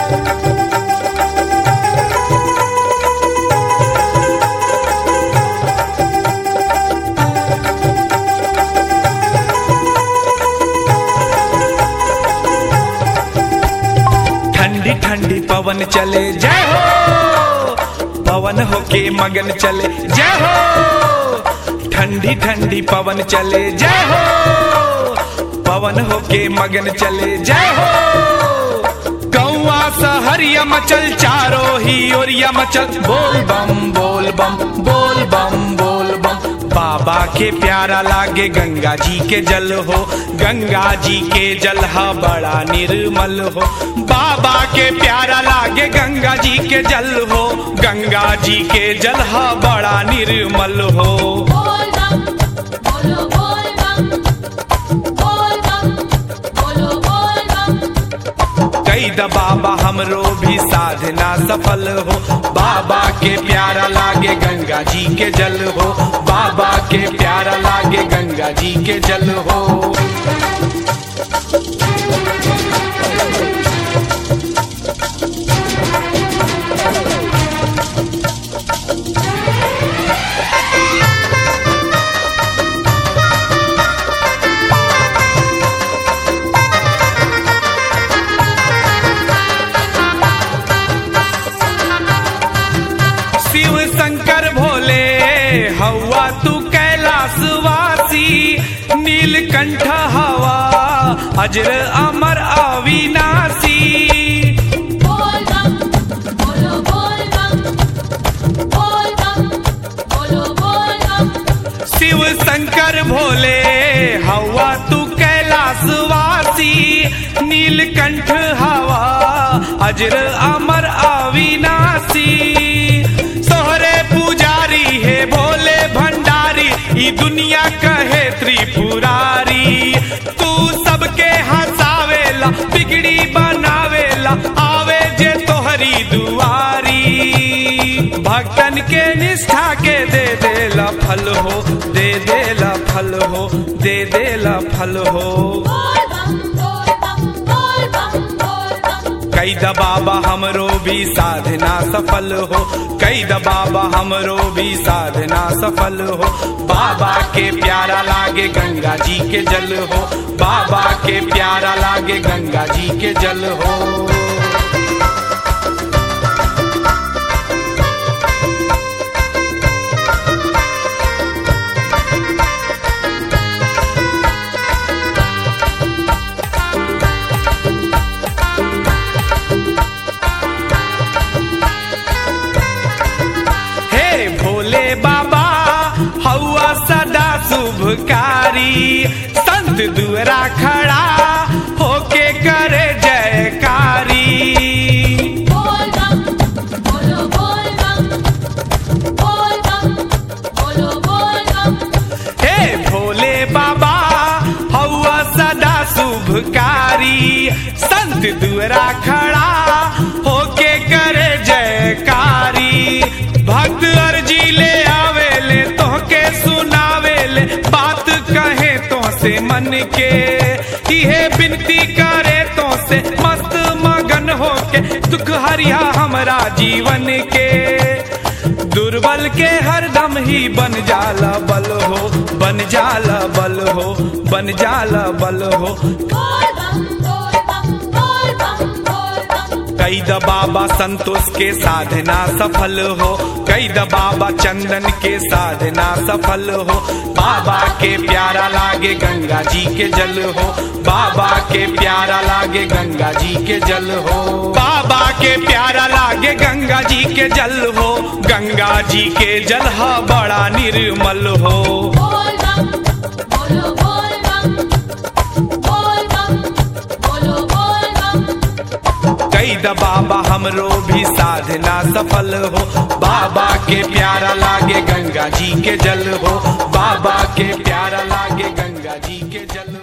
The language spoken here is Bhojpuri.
ठंडी ठंडी पवन चले जय हो पवन होके मगन चले जय हो ठंडी ठंडी पवन चले जय हो पवन होके मगन चले जय हो कौआ सहरिया मचल चारो ही ओरिया मचल बोल बम बोल बम बोल बम बोल बम बाबा के प्यारा लागे गंगा जी के जल हो गंगा जी के जल हा बड़ा निर्मल हो बाबा के प्यारा लागे गंगा जी के जल हो गंगा जी के जल हा बड़ा निर्मल हो बोल बम बोलो बोल बम बोल बम बोलो बोल बम कई द बाबा हमरो भी साधना सफल हो बाबा के प्यारा लागे गंगा जी के जल हो बाबा के प्यारा लागे गंगा जी के जल हो शिव शंकर भोले हवा तू कैलाशवासी नीलकंठ हवा अजर अमर अविनाशी बोल बम बोलो बोल बम बोल बम बोलो बोल बम शिव शंकर भोले हवा तू कैलाशवासी नीलकंठ हवा अजर अमर अविनाशी सोहरे पुजारी है भोले भंडारी ई दुनिया कहे त्रिपुरारी तू सबके हंसावेला बिगड़ी बनावेला आवे जे तोहरी दुआरी भक्तन के निष्ठा के दे देला फल हो दे देला फल हो दे देला फल हो बोल बम बोल बम बोल बम बोल बम कई द बाबा हमरो भी साधना सफल हो कई द बाबा हमरो भी साधना सफल हो बाबा के प्यारा लागे गंगा जी के जल हो बाबा के प्यारा लागे गंगा जी के जल हो हे भोले बाबा हौआ सदा शुभकारी संत दुअरा खड़ा होके करे जयकारी बोल बम बोलो बोल बम बोल बम बोलो बोल बम हे भोले बाबा हौआ सदा शुभकारी संत दुअरा खड़ा होके करे जयकारी भक्त अर्जी ले आवेले तोहके सुनावेले बात कहे तो से मन के इहे बिनती करे तो से मस्त मगन होके दुख हरिया हमरा जीवन के दुर्बल के हरदम ही बन जाला बल हो बन जाला बल हो बन जाला बल हो बोल बम बोल बम बोल बम बोल बम कई द बाबा संतोष के साधना सफल हो कई द बाबा चंदन के साधना सफल हो बाबा के प्यारा लागे गंगा जी के जल हो बाबा के प्यारा लागे गंगा जी के जल हो बाबा के प्यारा लागे गंगा जी के जल हो गंगा जी के जल हा बड़ा निर्मल हो बोल बम बोलो बोल बम बोल बम बोलो बोल बम कई द बाबा हमरो भी साधना सफल हो बाबा के प्यारा लागे गंगा जी के जल हो बाबा के प्यारा लागे गंगा जी के जल